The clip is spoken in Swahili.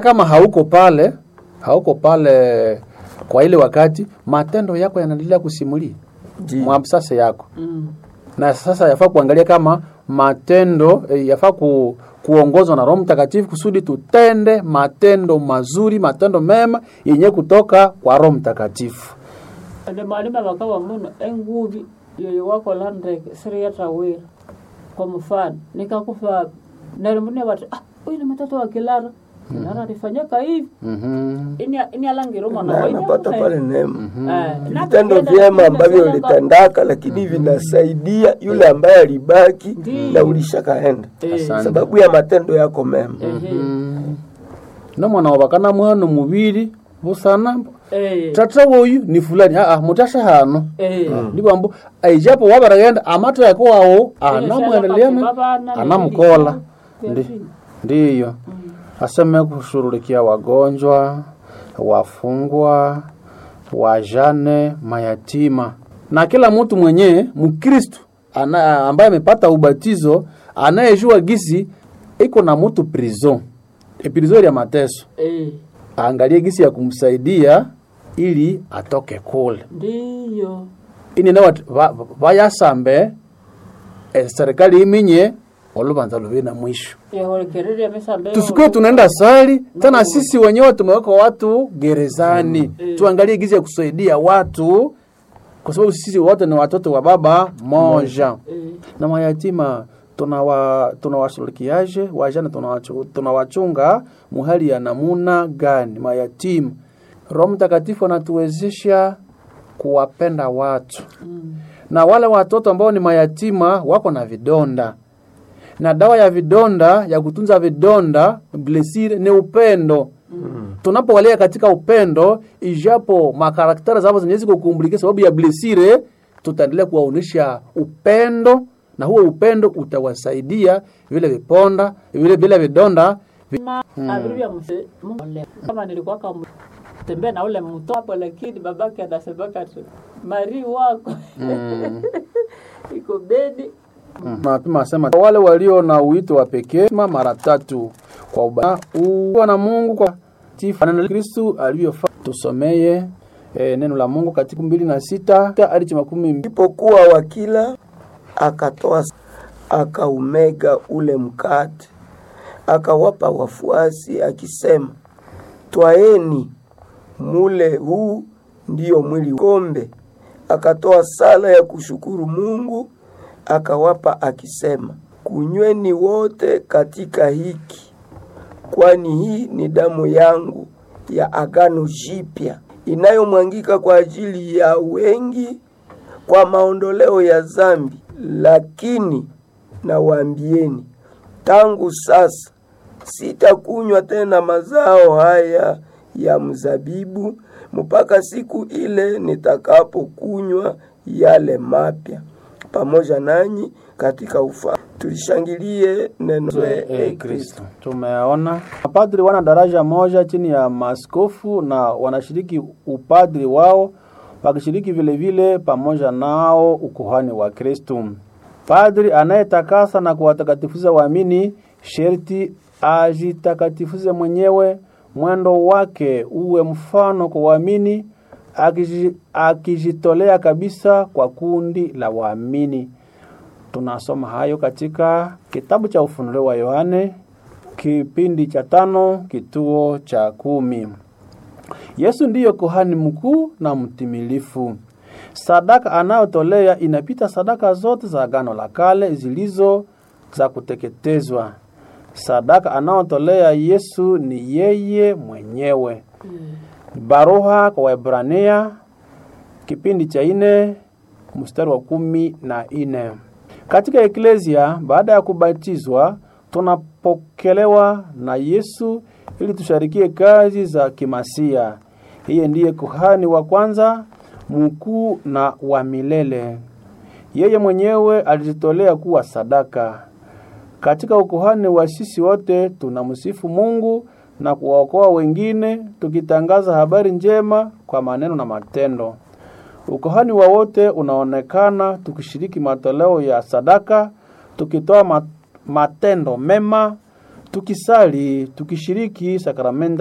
kama hauko pale hauko pale kwa ile wakati matendo yako yanaendelea kusimulia Ndiyo. mwamsase yako Mm. na sasa yafaa kuangalia kama matendo eh, yafaa ku, kuongozwa na Roho Mtakatifu kusudi tutende matendo mazuri, matendo mema yenye kutoka kwa Roho Mtakatifu. ende malima bakawa muno engubi yoyo wakola ndeke siriyata wira kwa mfano nikakufa nalimune bati ah uyu ni mtoto wa kilara kilara alifanyika hivi Mhm. ini ini alangiro mwana Na wa anapata pale neema eh na vitendo tukienda vyema kule ambavyo tunaenda- ulitendaka, lakini vinasaidia yule ambaye alibaki Ndiyo. na ulishakaenda Eh, Asante. sababu ya matendo yako mema. ehe, no mwana wabakana mwana mubiri busana eh, tata woyu ni fulani aa mutasha hano eh. ndibambo aijapo wabaragenda amato yako wawo Ile shaka anamwendeleana babana, anamkola nili- Ndi- ndiyo aseme kushughulikia wagonjwa wafungwa wajane mayatima na kila mtu mwenye mkristu ana, ambaye amepata ubatizo anayejua gisi iko na mtu prison e prison ya mateso eh, aangalie gisi ya kumsaidia ili atoke kule ndiyo ini nawe vayasambe e, serikali iminye olubanza luvi na mwisho yahorekerere mesambe tusikuwe tunaenda sali tena sisi wenyewe tumeweka watu gerezani tuangalie gizi ya kusaidia watu kwa sababu sisi wote ni watoto wa baba moja eh, na mayatima tunawa tunawashughulikiaje wajane tunawachu- tunawachunga muhali ya namuna gani mayatima roho mtakatifu anatuwezesha kuwapenda watu mm, na wale watoto ambao ni mayatima wako na vidonda na dawa ya vidonda ya kutunza vidonda blesire ni upendo mm. tunapowalea katika upendo ijapo makarakteri zao zenye ziko kukumbulikia sababu ya blesire tutaendelea kuwaonyesha upendo na huo upendo utawasaidia vile viponda vile vile vidonda vi- abiru vya mse Mungu ale. kama nilikuwa kama tembea na ule mtoto hapo, lakini babake anasemaka tu mari wako iko bedi mapima asema wale walio na uito wa pekee ma mara tatu kwa uba uwa na Mungu kwa tifu neno la Kristu aliyofanya. Tusomeye e, neno la Mungu katika mbili na sita hadi makumi mbili. Alipokuwa wakila, akatoa akaumega ule mkate, akawapa wafuasi akisema, twaeni mule, huu ndiyo mwili. Kombe akatoa sala ya kushukuru Mungu, akawapa akisema, kunyweni wote katika hiki, kwani hii ni damu yangu ya agano jipya inayomwangika kwa ajili ya wengi kwa maondoleo ya zambi. Lakini nawaambieni, tangu sasa sitakunywa tena mazao haya ya mzabibu mpaka siku ile nitakapokunywa yale mapya pamoja nanyi katika ufa. Tulishangilie neno la E, Kristo. Tumeona mapadri wana daraja moja chini ya maaskofu na wanashiriki upadri wao wakishiriki vile vile pamoja nao ukuhani wa Kristo. Padri anayetakasa na kuwatakatifuza waamini sherti ajitakatifuze mwenyewe, mwendo wake uwe mfano kwa waamini, akiji- akijitolea kabisa kwa kundi la waamini. Tunasoma hayo katika kitabu cha Ufunuo wa Yohane kipindi cha tano kituo cha kumi. Yesu ndiyo kuhani mkuu na mtimilifu. Sadaka anayotolea inapita sadaka zote za Agano la Kale zilizo za kuteketezwa. Sadaka anayotolea Yesu ni yeye mwenyewe. Baruha kwa Waebrania kipindi cha ine mstari wa kumi na ine. Katika eklesia baada ya kubatizwa tunapokelewa na Yesu ili tusharikie kazi za kimasia. Yeye ndiye kuhani wa kwanza mkuu na wa milele. Yeye mwenyewe alijitolea kuwa sadaka. Katika ukuhani wa sisi wote tunamsifu Mungu na kuwaokoa wengine tukitangaza habari njema kwa maneno na matendo. Ukuhani wa wote unaonekana tukishiriki matoleo ya sadaka, tukitoa ma- matendo mema, tukisali tukishiriki sakramenta